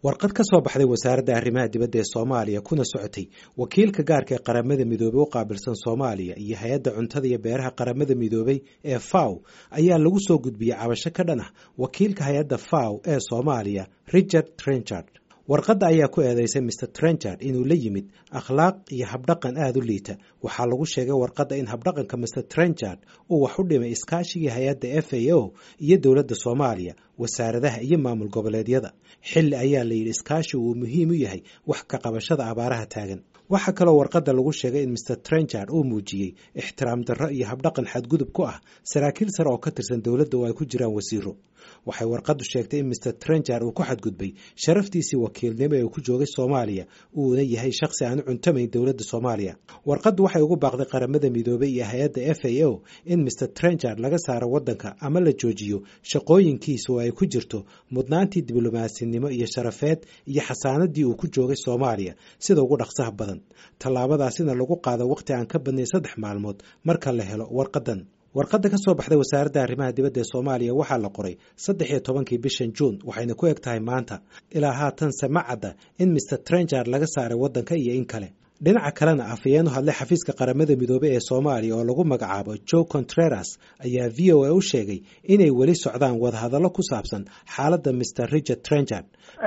warqad ka soo baxday wasaaradda arrimaha dibadda ee soomaaliya kuna socotay wakiilka gaarka ee qaramada midoobey u qaabilsan soomaaliya iyo hay-adda cuntada iyo beeraha qaramada midoobey ee faw ayaa lagu soo gudbiyey cabasho ka dhan ah wakiilka hay-adda faw ee soomaaliya richard trenchard warqadda ayaa ku eedeysay mr trenchard inuu la yimid akhlaaq iyo habdhaqan aada u liita waxaa lagu sheegay warqadda in habdhaqanka mr trenchard uu wax u dhimay iskaashigii hay-adda f a o iyo dowladda soomaaliya wasaaradaha iyo maamul goboleedyada xilli ayaa la yidhi iskaashi uu muhiim u yahay wax ka qabashada abaaraha taagan waxaa kaloo warqadda lagu sheegay in mr trenchard uu muujiyey ixtiraam darro iyo habdhaqan xadgudub ku ah saraakiil sare oo ka tirsan dowladda oo ay ku jiraan wasiiro waxay warqaddu sheegtay in mr trenchard uu ku xadgudbay sharaftiisii wakiilnimo ee uu ku joogay soomaaliya uuna yahay shakhsi aan u cuntamayn dowladda soomaaliya warqaddu waxay ugu baaqday qaramada midoobey iyo hay-adda f a o in mr trenchard laga saaro waddanka ama la joojiyo shaqooyinkiisa oo ay ku jirto mudnaantii diblomaasinnimo iyo sharafeed iyo xasaanadii uu ku joogay soomaaliya sida ugu dhaqsaha badan tallaabadaasina lagu qaado wakhti aan ka badnayn saddex maalmood marka la helo warqadan warqadda ka soo baxday wasaaradda arrimaha dibadda ee soomaaliya waxaa la qoray saddex iyo tobankii bishan juun waxayna ku eg tahay maanta ilaa haatanse ma cadda in mr trenchard laga saaray waddanka iyo in kale dhinaca kalena afhayeenu hadlay xafiiska qaramada midoobey ee soomaaliya oo lagu magacaabo joe contreras ayaa v o a u sheegay inay weli socdaan wadahadallo ku saabsan xaaladda mr richard trenchard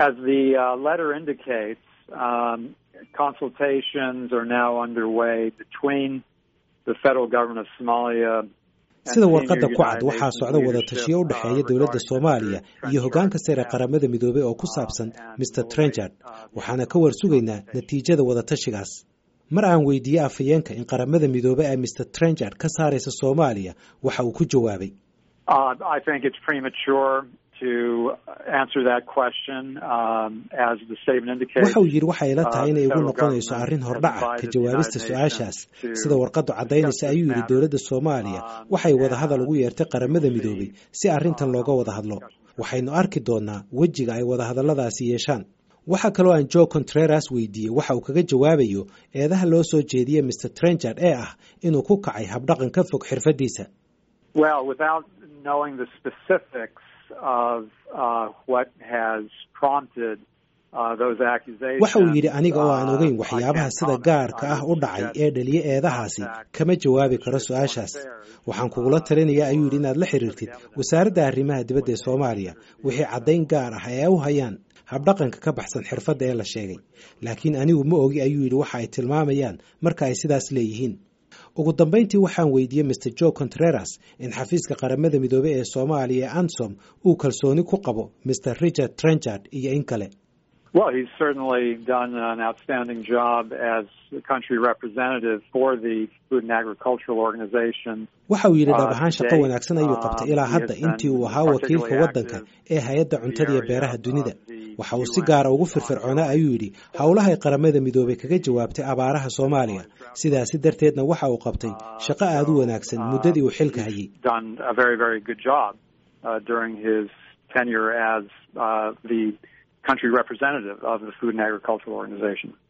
consultations are now underway between the federal government of Somalia sida warqadda ku cad waxaa socda wada tashiyo u dhexeeya dowladda soomaaliya iyo hoggaanka sare qaramada midoobey oo ku saabsan mr trenchard waxaana ka war sugaynaa natiijada wada tashigaas mar aan weydiiyey afhayeenka in qaramada midoobey ay mr trenchard ka saaraysa soomaaliya waxa uu ku jawaabay waxa uu yidhi waxay ila tahay inay igu noqonayso arrin hordhaca ka jawaabista su-aashaas sida warqaddu caddaynaysa ayuu yidhi dowladda soomaaliya waxay wadahadal ugu yeertay qaramada midoobey si arrintan looga wada hadlo waxaynu arki doonnaa wejiga ay wadahadalladaasi yeeshaan waxaa kaloo aan joe contreras weydiiyey waxa uu kaga jawaabayo eedaha loo soo jeediyey mr trenchard ee ah inuu ku kacay habdhaqan ka fog xirfaddiisa waxa uu yidhi aniga oo aan ogeyn waxyaabaha sida gaarka ah u dhacay ee dhaliye eedahaasi kama jawaabi karo su-aashaas waxaan kugula talinayaa ayuu yidhi inaad la xiriirtid wasaaradda arrimaha dibadda ee soomaaliya wixii caddayn gaar ah ee u hayaan habdhaqanka ka baxsan xirfadda ee la sheegay laakiin anigu ma ogi ayuu yidhi waxa ay tilmaamayaan marka ay sidaas leeyihiin ugu dambayntii waxaan weydiiyey mr joe contreras in xafiiska qaramada midoobey ee soomaaliya ee ansom uu kalsooni ku qabo mr richard trenchard iyo in kale Well, he's certainly done an outstanding job as the country representative for the Food and Agricultural Organization. waxa uu yidhi dhab ahaan shaqo wanaagsan ayuu qabtay ilaa hadda intii uu ahaa wakiilka waddanka ee hay-adda cuntada iyo beeraha dunida waxa uu si gaara ugu firfircoonaa ayuu yidhi howlahay qaramada midoobey kaga jawaabtay abaaraha soomaaliya sidaasi darteedna waxa uu qabtay shaqo aada u wanaagsan muddadii uu xilka hayay country representative of the Food and Agricultural Organization.